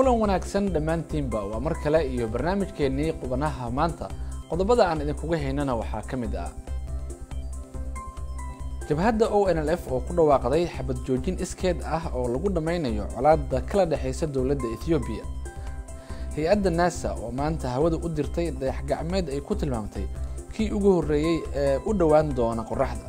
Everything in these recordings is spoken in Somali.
kulan wanaagsan dhammaantiinba waa mar kale iyo barnaamijkeennii qubanaha maanta qodobada aan idinkuga haynana waxaa ka mid ah jabhadda o n l f oo ku dhawaaqday xabad joojin iskeed ah oo lagu dhammaynayo colaadda kala dhexaysa dowladda ethoobiya hay-adda nasa oo maanta hawada u dirtay dayax gacmeed ay ku tilmaamtay kii ugu horreeyey ee u dhowaan doona qoraxda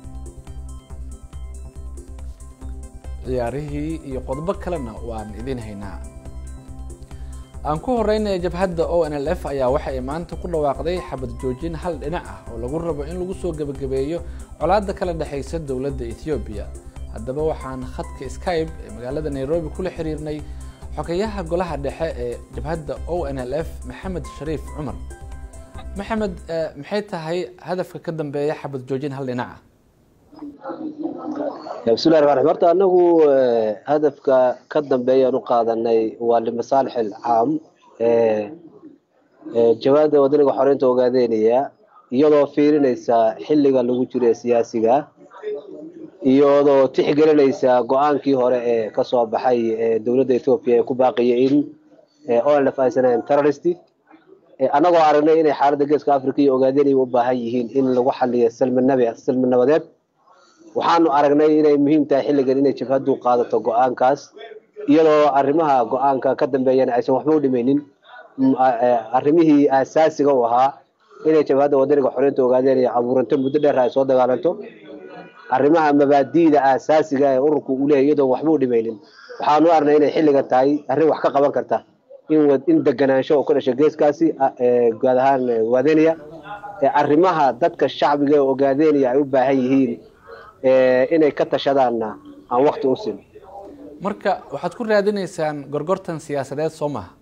ciyaarihii iyo qodobo kalena waan idin haynaa aan ku horeynaya jabhadda o n l f ayaa waxa ay maanta ku dhawaaqday xabad joojin hal dhinac ah oo lagu rabo in lagu soo gebagabeeyo colaadda kala dhexaysa dowladda ethoobiya haddaba waxaan khadka skybe ee magaalada nairobi kula xiriirnay xogeyaha golaha dhexe ee jabhadda o n l f maxamed shariif cumar maxamed maxay tahay hadafka ka dambeeya xabad joojin hal dhinac ah bismillahi ramaan raxiim horta anagu hadafka ka dambeeyaan u qaadanay waa limasaalix alcaam jawaada wadaniga xoreynta ogaadeynaya iyadoo fiirinaysa xilliga lagu jiro ee siyaasiga iyadoo tixgelinaysa go-aankii hore ee kasoo baxay dowladda ethoobiya ee ku baaqiyay in onlf aysan terrorist annagoo aragnay inay xaaladda geeska africa iyo ogaadeynaya u baahan yihiin in lagu xaliyo salminabi salmi nabadeed waxaanu aragnay inay muhiim tahay xilligan inay jabhaddu qaadato go-aankaas iyadoo arrimaha go-aanka ka dambeeyana aysan waxba u dhimaynin arrimihii aasaasiga u ahaa inay jabhadda wadaniga xoreynta ogaadeenaya abuuranto muddo dheer ay soo dagaalanto arrimaha mabaadi'da aasaasiga ee ururku uu leeyahy iyadoon waxba u dhimaynin waxaanu aragnay inay xilligan tahay arrin wax ka qaban karta in in deganaansho oo ka dhasha geeskaasi guud ahaan ogaadeynaya arrimaha dadka shacbiga ee ogaadeynaya ay u baahan yihiin inay ka tashadaanna aan wakti u sin marka waxaad ku raadinaysaan gorgortan siyaasadeed soo maha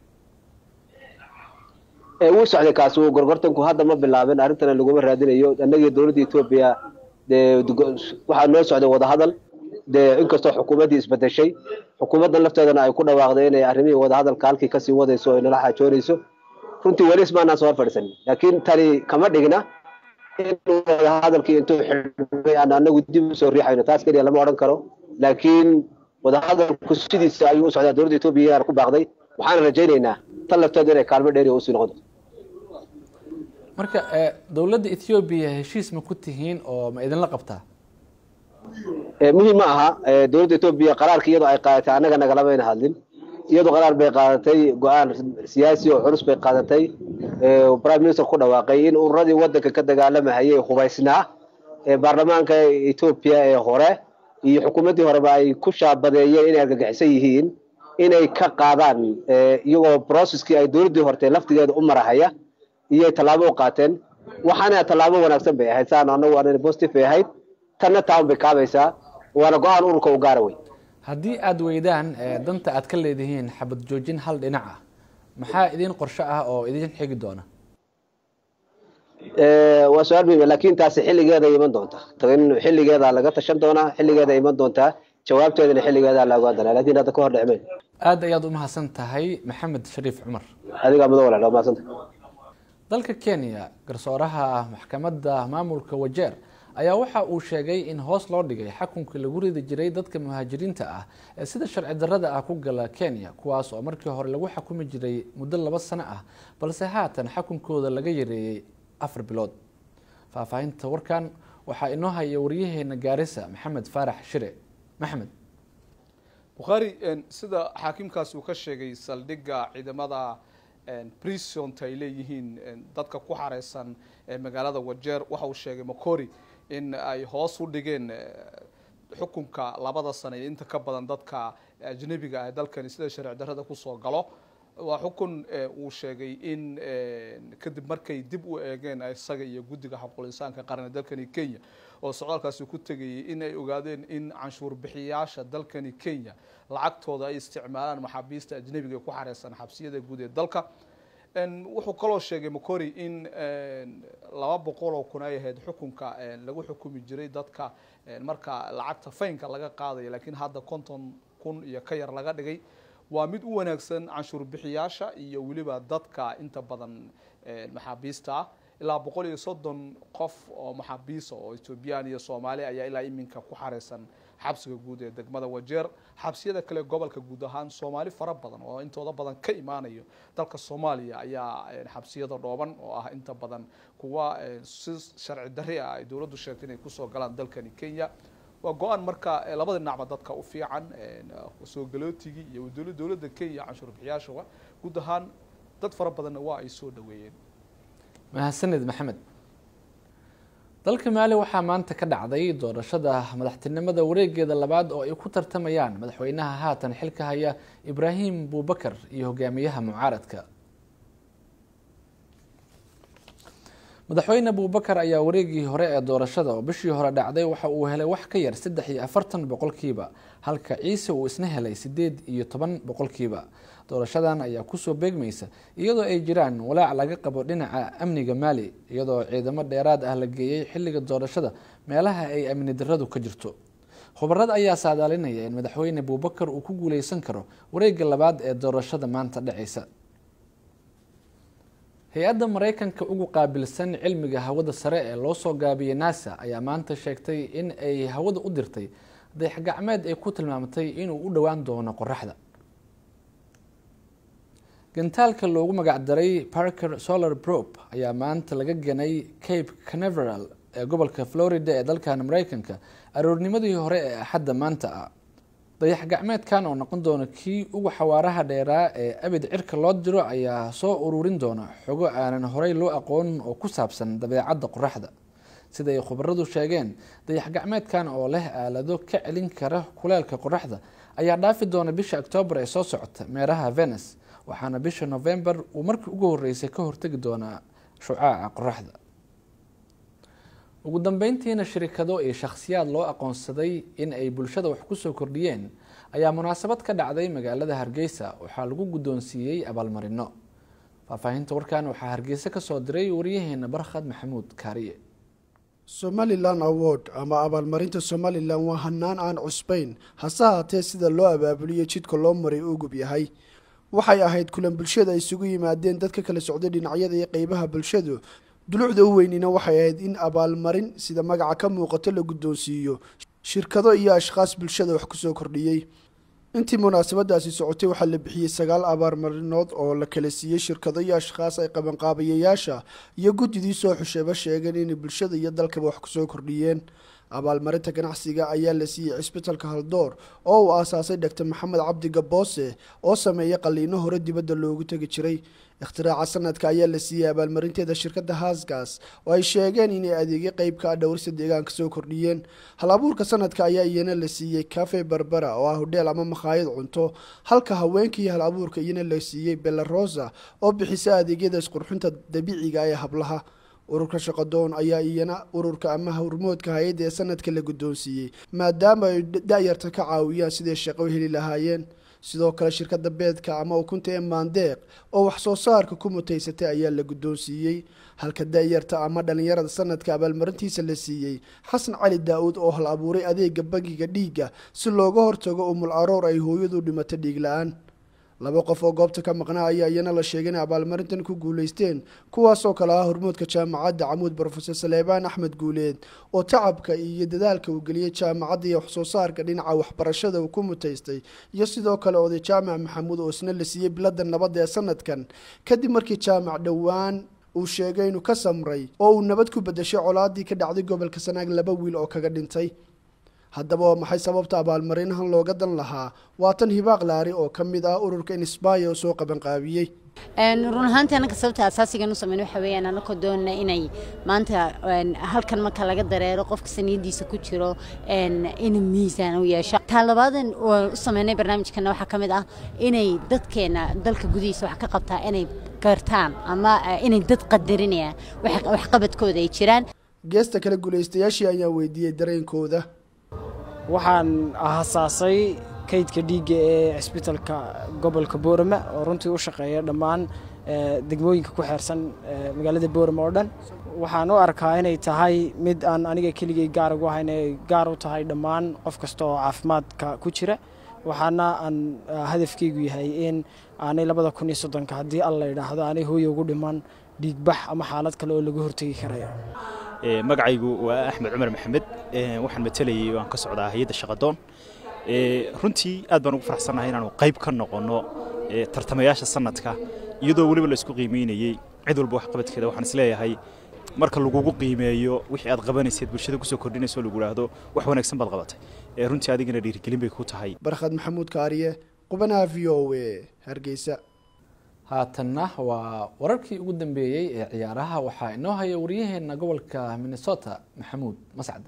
wuu socday kaasi gorgortanku hadda ma bilaabin arrintana laguma raadinayo annagii dowladda etoobiya dee waxaa noo socday wadahadal dee inkastoo xukuumaddii isbedeshay xukuumaddan lafteedana ay ku dhawaaqday inay arrimihii wadahadalka halkii kasii wadayso o nala xaajoonayso runtii weli ismaanaan soo fadhiisanin laakiin tani kama dhigna in wadahadalkii intuu xidhmay aan anagu dib usoo riixayno taas keliya lama odhan karo laakiin wadahadalku sidiisa ayuu u socdaa dowladda etoobiya ku baaqday waxaana rajaynaynaa tan lafteedu inay kaalmo dheeri usii noqon marka dowladda ethoobiya heshiis ma ku tihiin oo ma idinla qabtaa muhiim ma aha dowladda etoobiya qaraarka iyadoo ay qaadatay annaga nagalamayna hadlin iyadoo qaraar bay qaadatay go-aan siyaasi oo culus bay qaadatay prime minister ku dhawaaqay in ururadii wadanka ka dagaalamahayay hubaysnaa ee baarlamaanka etoobiya ee hore iyo xukuumaddii horeba ay ku shaabadeeyeen inay argagixisan yihiin inay ka qaadaan iyagoo processkii ay dowladdii hortay laftigeeda u marahaya iyay tallaabo u qaateen waxaana tallaabo wanaagsan bay ahayd saan anagu an positive bay ahayd tanna taan bay kaabaysaa waana go-aan ururka u gaara wey haddii aada weydaan danta aad ka leedihiin xabad joojin hal dhinac ah maxaa idin qorsho ah oo idin xigi doona waa su-aal muhim lakin taasi xilligeeda iman doonta in xilligeeda laga tashan doonaa xilligeeda iman doontaa jawaabteedana xilligeeda la ogaan doonaa lakin hadda ka hor dhicmeyn aada ayaad umahadsan tahay maxamed shariif cumar adigaa mudo walaal waa mahadsanta dalka kenya garsooraha maxkamadda maamulka wajeer ayaa waxa uu sheegay in hoos loo dhigay xakunkii lagu ridi jiray dadka muhaajiriinta ah ee sida sharci darrada ah ku gala kenya kuwaas oo markii hore lagu xakumi jiray muddo laba sano ah balse haatan xakunkooda laga yareeyey afar bilood faahfaahinta warkan waxaa inoo haya waryaheena gaarisa maxamed faarax shire maxmed bukhaari sida xaakimkaasi uu ka sheegay saldhigga ciidamada prisonta ay leeyihiin dadka ku xareysan magaalada wajeer waxa uu sheegay macori in ay hoos u dhigeen xukunka labada sano iyo inta ka badan dadka ajnabiga ah dalkani sida sharci darrada kusoo galo waa xukun uu sheegay in kadib markay dib u eegeen isaga iyo guddiga xaquul insaanka qaran ee dalkani kenya oo socdaalkaasi ku tegayay in ay ogaadeen in canshuur bixiyaasha dalkani kenya lacagtooda ay isticmaalaan maxaabiista ajnabiga ee ku xareysan xabsiyada guud ee dalka wuxuu kaloo sheegay macori in laba boqol oo kun ay ahayd xukunka lagu xukumi jiray dadka marka lacagta faynka laga qaadaya laakiin hadda konton kun iyo ka yar laga dhigay waa mid u wanaagsan canshuur bixiyaasha iyo weliba dadka inta badan maxaabiista ah ilaa boqol iyo soddon qof oo maxaabiisa oo ethoobiyan iyo soomaali ayaa ilaa iminka ku xareysan xabsiga guud ee degmada wajeer xabsiyada kale gobolka guud ahaan soomaali fara badan oo intooda badan ka imaanayo dalka soomaaliya ayaa xabsiyada dhooban oo ah inta badan kuwa si sharci darri ah ay dowladdu sheegtay inay kusoo galaan dalkani kenya waa go-aan marka labada dhinacba dadka u fiican soo galootigii iyo dowladda kenya canshuur bixiyaashawa guud ahaan dad fara badanna waa ay soo dhaweeyeen mahadsanid maxamed dalka maali waxaa maanta ka dhacday doorashada madaxtinimada wareegeeda labaad oo ay ku tartamayaan madaxweynaha haatan xilka haya ibraahim buubakar iyo hogaamiyaha mucaaradka madaxweyne buubakar ayaa wareegii hore ee doorashada oo bishii hore dhacday waxa uu helay wax ka yar saddex iyo afartan boqolkiiba halka ciise uu isna helay sideed iyo toban boqolkiiba doorashadan ayaa kusoo beegmaysa iyadoo ay jiraan walaac laga qabo dhinaca amniga maali iyadoo ciidamo dheeraad ah la geeyey xilliga doorashada meelaha ay amni daradu ka jirto khubarad ayaa saadaalinaya in madaxweyne buubakar uu ku guuleysan karo wareega labaad ee doorashada maanta dhaceysa hay-adda mareykanka ugu qaabilsan cilmiga hawada sare ee loo soo gaabiyey nasa ayaa maanta sheegtay in ay hawada u dirtay dayax gacmeed ay ku tilmaamtay inuu u dhowaan doono qoraxda gantaalka loogu magacdaray parker solar probe ayaa maanta laga ganay cape canaveral ee gobolka florida ee dalkan mareykanka aroornimadii hore ee axadda maanta ah dayax gacmeedkan oo noqon doona kii ugu xawaaraha dheeraa ee abid cirka loo diro ayaa soo ururin doona xogo aanan horey loo aqoonin oo ku saabsan dabeecadda qoraxda sida ay khubaradu sheegeen dayax gacmeedkan oo leh aalado ka celin kara kuleelka qoraxda ayaa dhaafi doona bisha octoobar ee soo socota meeraha venus waxaana bisha november uu markii ugu horeysay ka hortegi doonaa shucaaca qoraxda ugu dambeyntiina shirikado iyo shakhsiyaad loo aqoonsaday in ay bulshada wax kusoo kordhiyeen ayaa munaasabad ka dhacday magaalada hargeysa waxaa lagu guddoonsiiyey abaalmarino faahfaahinta warkan waxaa hargeysa kasoo diray wariyaheena barkhad maxamuud kaariye somalilan award ama abaalmarinta somalilan waa hanaan aan cusbayn hase haatee sida loo abaabuliyo jidka loo maray ugub yahay waxay ahayd kulan bulshada ay isugu yimaadeen dadka kala socday dhinacyada iyo qeybaha bulshadu dulucda u weynina waxay ahayd in abaalmarin sida magaca ka muuqato la guddoonsiiyo shirkado iyo ashkhaas bulshada wax kusoo kordhiyey intii munaasabadaasi socotay waxaa la bixiyey sagaal abaalmarinood oo la kala siiyey shirkado iyo ashkhaas ay qabanqaabayayaasha iyo guddidii soo xusheeba sheegeen inay bulshada iyo dalkaba wax kusoo kordhiyeen abaalmarinta ganacsiga ayaa la siiyey cisbitalka haldoor oo uu aasaasay dhaktar maxamed cabdi gaboose oo sameeyay qaliino hore dibadda loogu tegi jiray ikhtiraca sanadka ayaa la siiyey abaalmarinteeda shirkadda haasgas oo ay sheegeen inay adeegyo qeybka ah dhowrsa deegaanka soo kordhiyeen hal abuurka sanadka ayaa iyana la siiyey cafe barbera oo ah hodheel ama makhaayad cunto halka haweenkii hal abuurka iyana la siiyey belarosa oo bixisa adeegyada isqurxinta dabiiciga ee hablaha ururka shaqadoon ayaa iyana ururka ama hormoodka hay-adda ee sanadka la guddoonsiiyey maadaama ay da-yarta ka caawiyaan siday shaqo heli lahaayeen sidoo kale shirkadda beedka ama ukunta ee maandeeq oo wax soo saarka ku mutaysatay ayaa la guddoonsiiyey halka da-yarta ama dhalinyarada sanadka abaalmarintiisa la siiyey xasan cali daa-uud oo hal abuuray adeega bangiga dhiigga si looga hortago umul aroor ay hooyadu dhimato dhiig la-aan laba qof oo goobta ka maqnaa ayaa iyana la sheegay inay abaalmarintan ku guuleysteen kuwaasoo kale ah hormoodka jaamacadda camuud brofesor saleebaan axmed guuleed oo tacabka iyo dadaalka uu geliyey jaamacadda iyo waxsoo saarka dhinaca waxbarashada uu ku mutaystay iyo sidoo kale oday jaamac maxamuud oo isna la siiyey bilada nabadda ee sanadkan kadib markii jaamac dhowaan uu sheegay inuu ka samray oo uu nabad ku bedeshay colaadii ka dhacday gobolka sanaag laba wiil oo kaga dhintay haddaba waa maxay sababta abaalmarinahan looga dan lahaa waa tan hibaaq laari oo ka mid ah ururka insbaya oo soo qabanqaabiyey run ahaantii annaga sababta asaasigan u sameyn waxa weeyaan annagoo doonana inay maanta halkan marka laga dareero qofka saniyadiisa ku jiro in miisaan u yeesho taa labaadan u sameynay barnaamijkana waxaa ka mid ah inay dadkeena dalka gudihiisa wax ka qabtaa inay gartaan ama inay dad qadarinayaan waxqabadkooda ay jiraan geesta kale guulaystayaashii ayaa weydiiyey dareenkooda waxaan hasaasay kaydka dhiigga ee cisbitalka gobolka boorama oo runtii u shaqeeya dhammaan degmooyinka ku xeersan magaalada boorama oo dhan waxaan u arkaa inay tahay mid aan aniga keligay gaar ugu ahayn ay gaar u tahay dhammaan qof kasta oo caafimaadka ku jira waxaana aan hadafkeygu yahay in aanay labada kun iyo soddonka haddii alla yidhaahdo aanay hooya ugu dhiman dhiigbax ama xaalad kale oo laga hortegi karayo magacaygu waa axmed cumar maxamed waxaan matalayay waan ka socdaa hay-adda shaqadoon runtii aad baan ugu faraxsannahay inaanu qayb ka noqonno tartamayaasha sanadka iyadoo weliba la isku qiimeynayey cid walba waxqabadkeeda waxaan isleeyahay marka lagugu qiimeeyo wixii aad qabanayseed bulshada kusoo kordhinayso lagu idhaahdo wax wanaagsan baad qabatay runtii adigana dhiirigelin bay ku tahay barkhad maxamuud kaariye qubanaha v o a hargeysa haatanna waa wararkii ugu dambeeyey ee ciyaaraha waxaa inoo haya waryaheena gobolka minnesota maxamuud mascade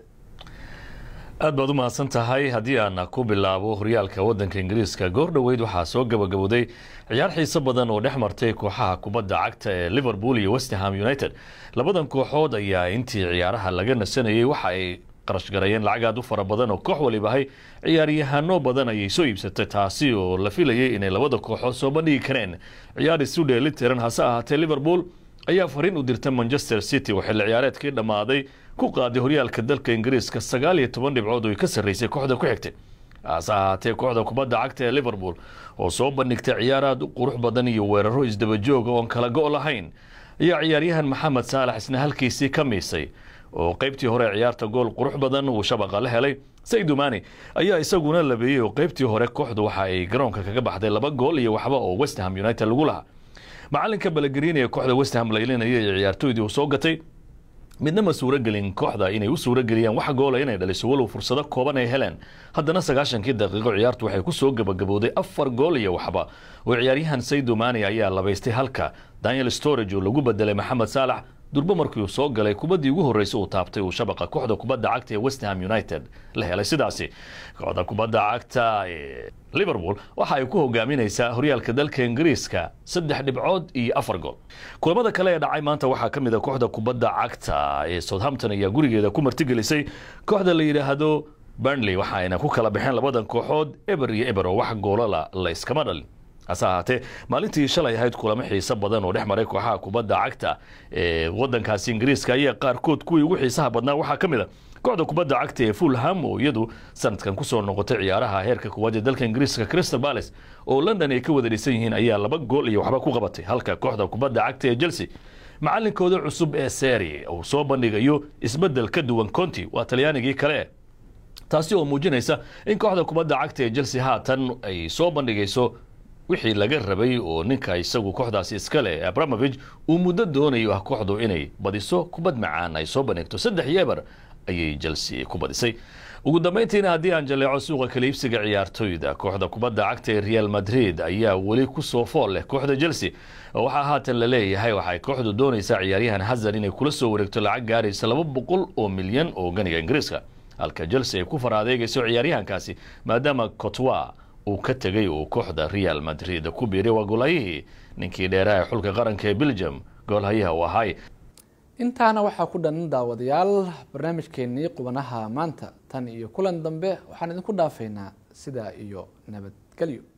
aad baad u mahadsan tahay haddii aan ku bilaabo horyaalka waddanka ingiriiska goor dhoweyd waxaa soo gabagabowday ciyaar xiiso badan oo dhex martay kooxaha kubadda cagta ee liverpool iyo westham united labadan kooxood ayaa intii ciyaaraha laga nasanayey waxa ay qarash garayeen lacag aad u fara badan oo koox walibahay ciyaaryahano badan ayay soo iibsatay taasi oo la filayay inay labada kooxood soo bandhigi kareen ciyaar isu dheelitiran hase ahaatee liverpool ayaa fariin u dirta manchester city oo xilli ciyaareedkii dhammaaday ku qaaday horyaalka dalka ingiriiska sagaal iyo toban dhibcood oo ay ka sarraysay kooxda ku xigtay hase ahaatee kooxda kubadda cagta ee liverpool oo soo bandhigtay ciyaar aad u qurux badan iyo weeraro isdabajooga oon kala go' lahayn ayaa ciyaaryahan maxamed saalax isna halkiisii ka miisay oo qaybtii hore ciyaarta gool qurux badan uu shabaqa la helay saydumani ayaa isaguna labeeyey oo qaybtii hore kooxdu waxa ay garoonka kaga baxday laba gool iyo waxba oo westham united lagu lahaa macalinka balagariin ee kooxda westham laylinaya ee ciyaartooydii uu soo gatay midna ma suuragelin kooxda inay u suurageliyaan wax goola inay dhaliso walow fursado kooban ay heleen haddana sagaashankii daqiiqo ciyaartu waxay kusoo gabagabowday afar gool iyo waxba oo ciyaaryahan saydumani ayaa labaystay halka daniel storage oo lagu bedelay maxamed saalax durbo markii uu soo galay kubaddii ugu horreysay uu taabtay uu shabaqa kooxda kubadda cagta ee westham united la helay sidaasi kooxda kubadda cagta ee liverpool waxa ay ku hogaaminaysaa horyaalka dalka ingiriiska saddex dhibcood iyo afar gool kulamada kale ee dhacay maanta waxaa ka mid a kooxda kubadda cagta ee southampton ayaa gurigeeda ku martigelisay kooxda la yidhaahdo burnley waxa ayna ku kala baxeen labadan kooxood eber iyo eber oo wax goolala la iskama dhalin hase ahaatee maalintii shalay ahayd kulamo xiiso badan oo dhex maray kooxaha kubadda cagta ee wadankaasi ingiriiska ayaa qaarkood kuwii ugu xiisaha badnaa waxaa ka mid a kooxda kubadda cagta ee fulham oo iyadu sanadkan kusoo noqotay ciyaaraha heerka kuwaad ee dalka ingiriiska crystal palace oo london ay ka wada dhisan yihiin ayaa laba gool iyo waxba ku qabatay halka kooxda kubadda cagta ee chelsea macalinkooda cusub ee seri uu soo bandhigayo isbedel ka duwan conti waa talyaanigii kale taasi oo muujinaysa in kooxda kubadda cagta ee chelsea haatan ay soo bandhigayso wixii laga rabay oo ninka isagu kooxdaasi iskale abramovich uu muddo doonayo ah kooxdu inay badiso kubad macaan ay soo bandhigto saddex iyo eber ayay chelsea ku badisay ugu dambeyntiina haddii aan jaleeco suuqa kaliibsiga ciyaartoyda kooxda kubadda cagta ee real madrid ayaa weli kusoo fool leh kooxda chelsea waxaa haatan la leeyahay waxay kooxdu doonaysaa ciyaaryahan hazard inay kula soo wareegto lacag gaaraysa laba boqol oo milyan oo ganiga ingiriiska halka chelsea ay ku fara adeegayso ciyaaryahankaasi maadaama cotwa uu ka tegay uu kooxda real madrid ku biiray waa goolhayihii ninkii dheeraha ee xulka qaranka ee belgium goolhayaha uu ahay intaana waxaa ku dhan daawadayaal barnaamijkeenii qubanaha maanta tan iyo kulan dambe waxaan idinku dhaafaynaa sidaa iyo nabadgelyo